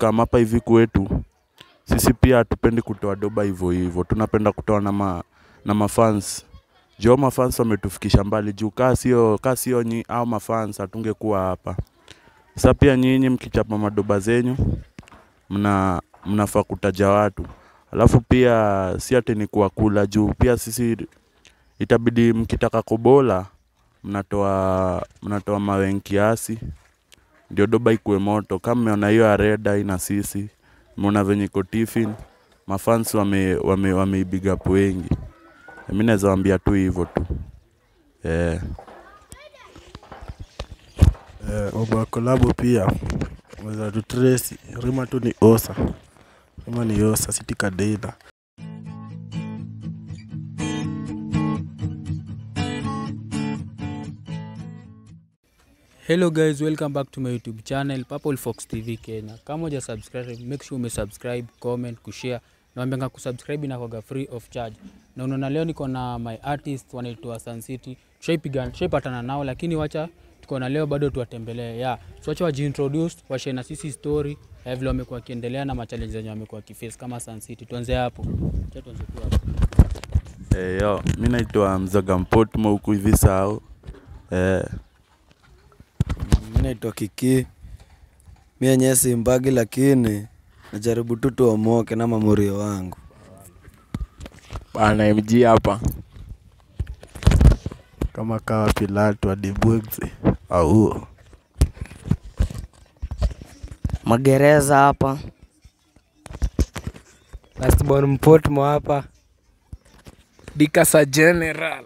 tukikama hapa hivi kwetu sisi pia hatupendi kutoa doba hivyo hivyo, tunapenda kutoa na, ma, na mafans jo mafans wametufikisha mbali juu kaa sio kaa sio nyi au mafans hatungekuwa hapa. Sasa pia nyinyi mkichapa madoba zenyu mna mnafaa kutaja watu, alafu pia si ati ni kuwakula juu pia sisi itabidi mkitaka kubola mnatoa mnatoa mawe kiasi ndio doba ikuwe moto. Kama mmeona hiyo areda ina sisi, mmeona venye iko tiffin, mafans wame wame wameibiga hapo wengi. Mimi naweza waambia tu hivyo tu eh. Eh, mambo ya kolabo pia weza tutresi rima tu ni osa rima ni osa siti kadeila Hello guys, welcome back to my YouTube channel Purple Fox TV Kenya. Kama uja subscribe, make sure umesubscribe, comment, kushare. Naambianga kusubscribe inakuwaga free of charge. Na unaona leo niko na my artist wanaitwa Sun City. Tushaipiga, tushaipatana nao lakini wacha tuko na leo bado tuwatembelee. Yeah. So wacha wajiintroduce, washare na sisi story ya vile wamekuwa wakiendelea na machallenges zenye wamekuwa wakiface kama Sun City. Tuanze hapo. Acha tuanze tu hapo. Eh, yo, mi naitwa Mzaga Mpotmo huku hivi sao eh, Mi naitwa Kiki, mi yenyewe simbagi, lakini najaribu tu tuomoke na mamurio wangu. Bana MG hapa. kama kawa Pilato adibwegze au magereza hapa lastborn mpotmo hapa Dikasa General.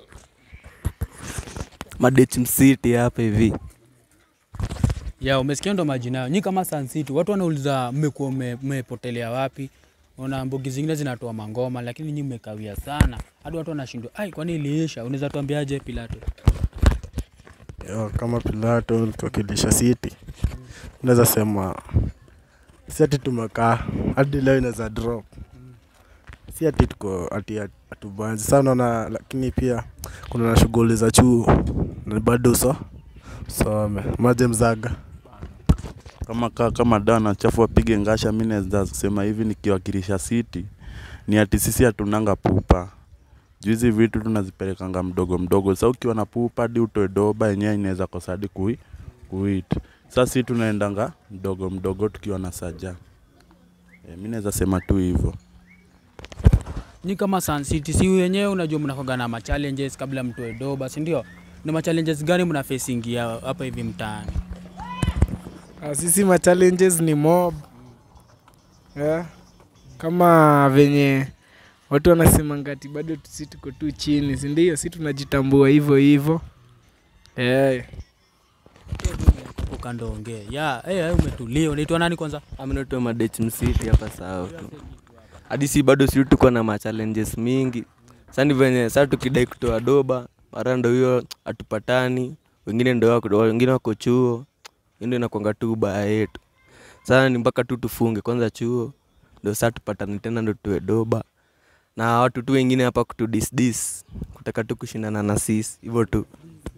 Madech Msiti hapa hivi. ya umesikia ndo majina yao. Nyi kama Sun City, watu wanauliza mmekuwa mme- mmepotelea wapi? Ona mbogi zingine zinatoa mangoma, lakini nyi mmekawia sana, hadi watu wanashindwa, ai, kwani iliisha? Unaweza tuambiaje Pilato? yo, kama Pilato tuwakilisha city unaweza sema si ati tumekaa hadi leo inaweza drop si ati tuko ati hatubanzi sana unaona, lakini pia kuna na shughuli za chuo na bado so some maje mzaga kama ka, kama dana chafu wapige ngasha. Mi naweza sema hivi nikiwakilisha City ni ati sisi hatunanga pupa juu hizi vitu tunazipelekanga mdogo mdogo. Sasa ukiwa na pupa hadi utoe doba yenyewe inaweza kosa hadi kui, kuit. Sasa si tunaendanga mdogo mdogo tukiwa na saja e, mi naweza sema tu hivyo. Nyi kama Sun City, si wenyewe unajua mnakoga na machallenges kabla mtoe doba, si ndio? Ni machallenges gani mna facingia hapa hivi mtaani? Ah, Sisi ma challenges ni mob. Yeah. Kama venye watu wanasema ngati bado si tuko tu chini, si ndio? Si tunajitambua hivyo hivyo. Eh. Hapo kando ongee. Ya, eh, hey, umetulia. Unaitwa nani kwanza? Aminoto Madech Msiti hapa sawa tu. Hadi si bado si tuko na machallenges mingi. Sasa ni venye sasa tukidai kutoa doba, mara ndo hiyo hatupatani, wengine ndo wako wengine wako chuo. Hiyo ndio inakuanga tu baya yetu. Sasa ni mpaka tu tufunge kwanza chuo ndio sasa tupatane tena ndo tuwe doba. Na watu tu wengine hapa kutu dis dis kutaka tu kushindana na sisi hivyo tu.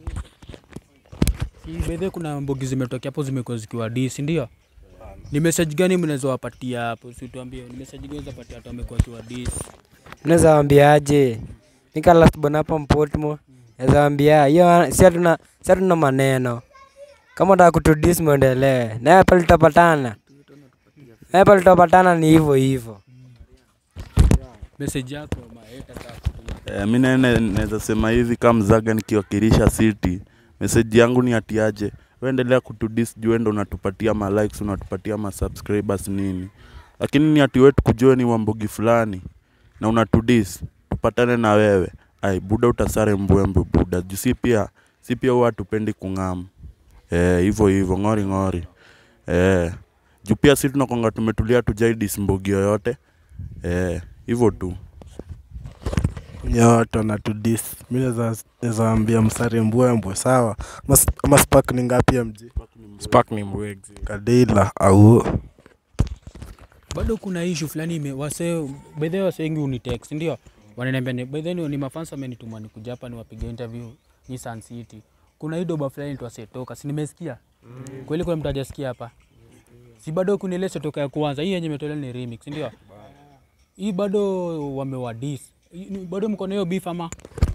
Si bedhe kuna mbogi zimetokea hapo zimekuwa zikiwa D, si ndio? Ni message gani mnaweza wapatia hapo? Si tuambie, ni message gani unaweza patia watu wamekuwa kiwa D? naweza wambiaje nika lastborn hapa mpotmo naweza wambia hiyo si hatuna si hatuna maneno kama unataka kutudis mwendelee naye pale tutapatana naye pale tutapatana ni hivyo hivyo Message yako maeta sasa. E, mi nene- naweza sema hivi kama mzaga nikiwakilisha City, meseji yangu ni atiaje, waendelea kutudis juu wewe ndo unatupatia ma likes, unatupatia ma subscribers nini, lakini ni ati wetu kujua ni wambogi fulani na unatudis, tupatane na wewe ai buda, utasare mbwembwe buda, juu si pia si pia huwa hatupendi kung'amu eh, hivyo hivyo ng'ori ng'ori eh, juu pia si tunakonga tumetulia tujaidis mbogi yoyote eh, hivyo tu. ya watu wanatudis mi naweza naweza ambia msari mbwembwe sawa ama, s- ama spark ni ngapi ya mji Spark ni mbwegzi. kadeila au Bado kuna issue fulani ime wase bedhe wase wengi unitext, ndio? Wananiambia ni bedhe ni, ni mafans wamenituma nikuja hapa niwapige interview ni Sun City. Kuna hii doba fulani tu asetoka, si nimesikia? Kweli kuna mtu hajasikia hapa? si bado kuna ile toka ya kwanza hii yenye imetolewa ni remix ndio hii bado wamewadis bado mko na hiyo beef ama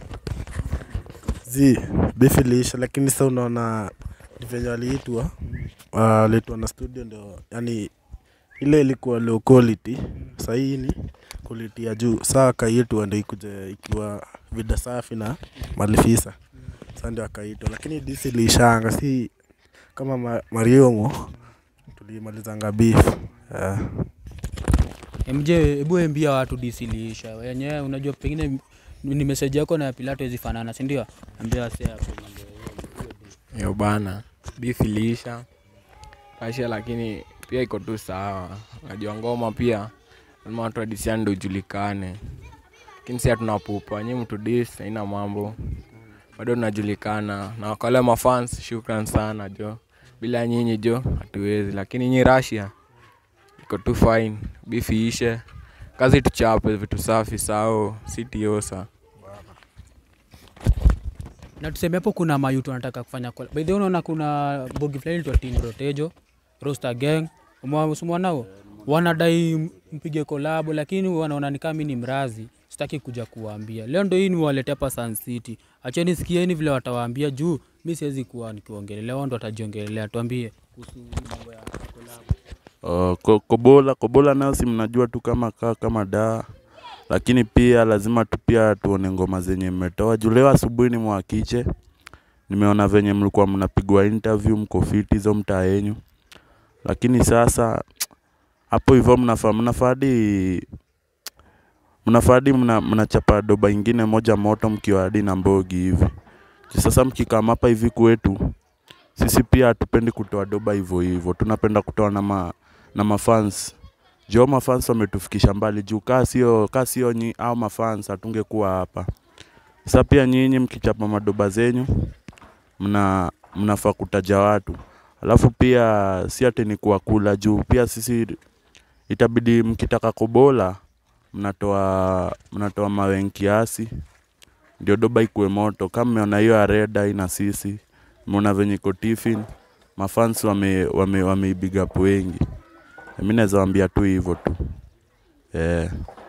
zi beef iliisha lakini sasa unaona ni venye waliitwa waliitwa na studio ndio yani ile ilikuwa low quality sahii ni quality ya juu saa akaitwa ndio ikuja ikiwa vida safi na malifisa saa ndio akaitwa lakini disi iliishanga si kama ma, mariomo tulimalizanga beef yeah. mj hebu embia watu disiliisha yenyewe unajua pengine ni message yako na ya pilato zifanana si ndio ambia wase hapo mambo ya hiyo. yo bana beef iliisha kasha lakini pia iko tu sawa najua ngoma pia lazima watu wadisiani ndo ujulikane lakini si hatuna pupa nyi mtu dis haina mambo bado tunajulikana na wakale mafans shukran sana jo bila nyinyi jo hatuwezi lakini nyi rasia iko tu fine beef iishe kazi tuchape vitu safi sao sitiosa na tuseme hapo kuna mayutu wanataka kufanya collab. by the way unaona kuna bogi fulani itwa Team Rotejo Roster Gang umewasumwa nao wanadai m- mpige kolabo lakini wanaona ni kama mimi ni mrazi sitaki kuja kuwaambia leo ndo hii niwaletea hapa Sun City acheni sikieni vile watawaambia juu mi siwezi kuwa nikiongelelea wao ndo watajiongelelea tuambie kuhusu hii mambo ya collab. Uh, ko- kobola kobola nayo si mnajua tu kama kaa kama daa lakini pia lazima tu pia tuone ngoma zenye mmetoa juu leo asubuhi ni mwakiche nimeona venye mlikuwa mnapigwa interview mko fiti hizo mtaa yenyu lakini sasa hapo hivyo mnafaa mnafadi mnafadi mna, mnachapa doba ingine moja moto mkiwa hadi na mbogi hivi Juu sasa mkikama hapa hivi kwetu sisi pia hatupendi kutoa doba hivyo hivyo tunapenda kutoa na ma, na mafans jo mafans wametufikisha mbali juu kaa sio kaa sio nyi au mafans hatungekuwa hapa sasa pia nyinyi mkichapa madoba zenyu mna mnafaa kutaja watu alafu pia si ati ni kuwakula juu pia sisi itabidi mkitaka kobola mnatoa mnatoa mawe kiasi ndio doba ikuwe moto kama mmeona hiyo areda ina sisi mmeona venye iko tiffin mafans wame wame wameibiga up wengi mi naweza wambia tu hivyo tu eh.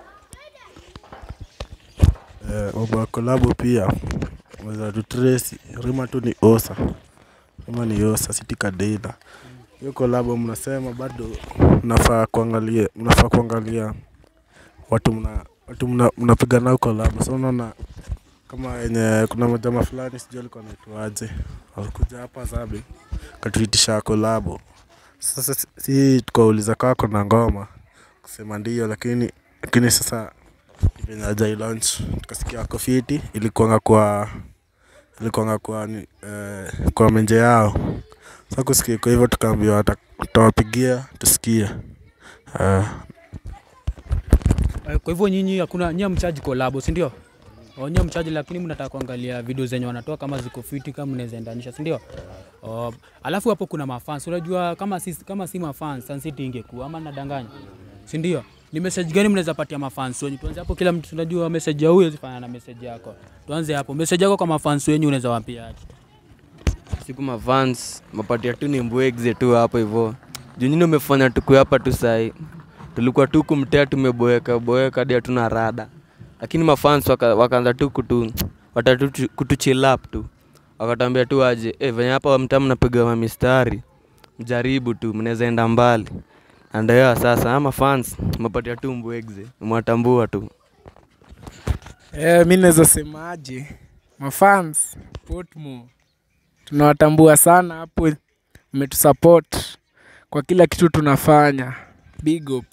eh, mambo ya kolabo pia weza tutresi rima tu ni osa rima ni osa sitikadeila hiyo kolabo mnasema bado mnafaa kuangalia mnafaa kuangalia watu mna watu mna- mnapiga nao kolabo sa unaona kama yenye kuna majama fulani sijui alikuwa naitwaje alikuja hapa zabe katuitisha kolabo sasa si- si tukauliza kako na ngoma kusema ndio lakini lakini sasa venye ajai launch tukasikia ako fiti ilikuanga kwa ilikuanga kwa ni, eh, kwa menje yao sa kusikia kwa hivyo tukaambiwa wata- tutawapigia tusikie uh, Eh, Kwa hivyo nyinyi hakuna nyinyi mchaji kolabo, si ndio? Oh, nyinyi mchaji lakini mnataka kuangalia video zenye wanatoa kama ziko fiti kama mnaweza endanisha, si ndio? Oh, alafu hapo kuna mafans. Unajua kama si kama si mafans Sun City ingekuwa ama nadanganya. Si ndio? Ni message gani mnaweza patia mafans wenyu? Tuanze hapo kila mtu tunajua message ya huyo zifanana na message yako. Tuanze hapo. Message yako kwa mafans wenyu unaweza waambia aje? siku mavans mapatia tu ni mbwegze tu hapo hivyo junyini umefanya tukue hapa tu sahi tulikuwa tu kumtea tumeboeka boeka hadi hatuna rada lakini mafans waka, wakaanza tu kutu watatu kutuchilap tu wakatambia tu aje e, venye hapa mtaa mnapiga mamistari mjaribu tu mnaweza enda mbali andaewa sasa ama fans mapatia tu mbwegze mwatambua tu Eh, mi naweza semaje, mafans Portmore tunawatambua sana hapo, mmetusupport kwa kila kitu tunafanya. Big up.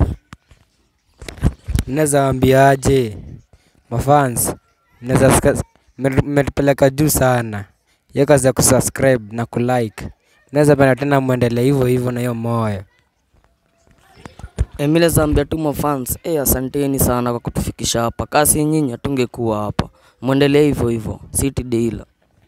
Naweza waambiaje mafans, mnaweza sika- mme- mmetupeleka juu sana, hiyo kazi ya kusubscribe na kulike. Naweza penda tena mwendelee hivyo hivyo na hiyo moyo. Emile Zambia tu mafans, eh, asanteni sana kwa kutufikisha hapa. Kasi nyinyi hatungekuwa hapa. Mwendelee hivyo hivyo. City Dealer.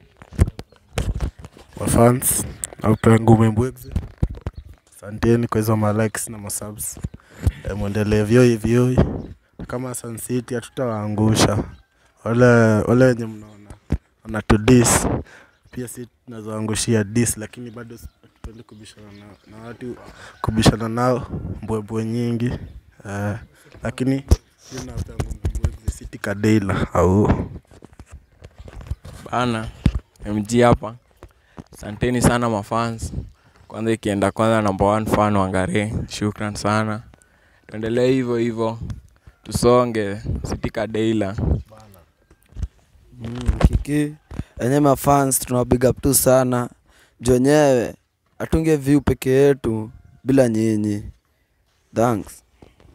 mafans aupea ngume mbwegze asanteni kwa hizo malikes na masubs e, mwendelee vyoi vyoi kama Sun City hatutawaangusha wale wale wenye mnaona wanatudis pia si tunazoangushia dis lakini bado Sipendi kubishana na, na watu kubishana nao mbwembwe nyingi uh, lakini City Kadeila au bana mg hapa asanteni sana mafans kwanza ikienda kwanza number one fan wangare shukran sana tuendelee hivyo hivyo tusonge sitika deila Mm, kiki enye mafans tuna big up tu sana juu wenyewe atunge view peke yetu bila nyinyi thanks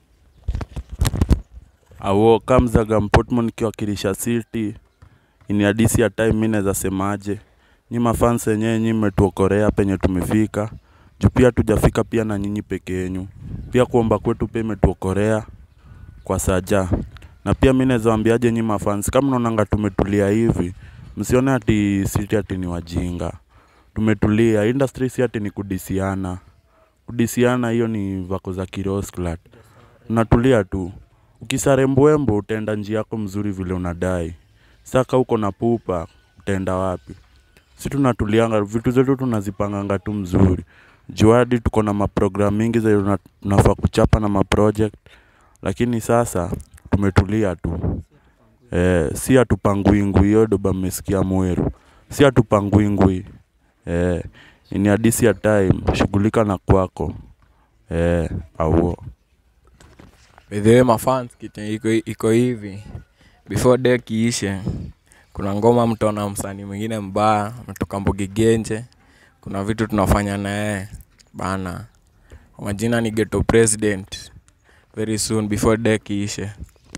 awo kamzaga mpotmo nikiwakilisha city ini hadisi ya time mi naweza semaje nyi mafans yenyewe nyi mmetuokorea penye tumefika juu pia tujafika pia na nyinyi peke yenyu pia kuomba kwetu pia imetuokorea kwa saja na pia mi naweza waambiaje nyi mafans kama naonanga tumetulia hivi msione ati city ati ni wajinga tumetulia industry si ati ni kudisiana kudisiana hiyo ni vako za kirosklat unatulia tu ukisarembwembo utaenda njia yako mzuri vile unadai saka uko na pupa utaenda wapi si tunatulianga vitu zetu tunazipanganga tu mzuri juadi tuko na maprogram mingi zenye tuna- tunafaa kuchapa na maproject lakini sasa tumetulia tu eh, si hatupanguingwi hiyo doba mmesikia mweru si hatupanguingwi eh, ni hadisi ya time shughulika na kwako eh, auo bedhewe mafans kitu iko, iko hivi before day kiishe kuna ngoma mtaona msanii mwingine mbaya ametoka mbogi genje kuna vitu tunafanya na yeye bana kwa majina ni geto president very soon before day kiishe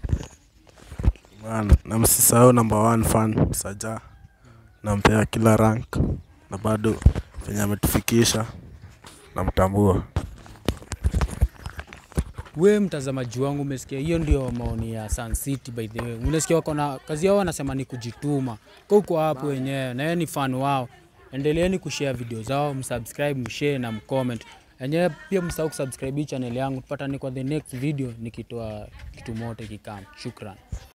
bana, na msisahau number one fan Saja, nampea kila rank na bado venye ametufikisha namtambua. we mtazamaji wangu umesikia hiyo ndio maoni ya Sun City by the way unasikia wako na kazi yao wanasema ni kujituma kwa uko hapo wenyewe na yeye ni fan wao endeleeni kushare video zao msubscribe mshare na mcomment enyewe pia msahau kusubscribe hii channel yangu tupatane kwa the next video nikitoa kitu mote kikam shukran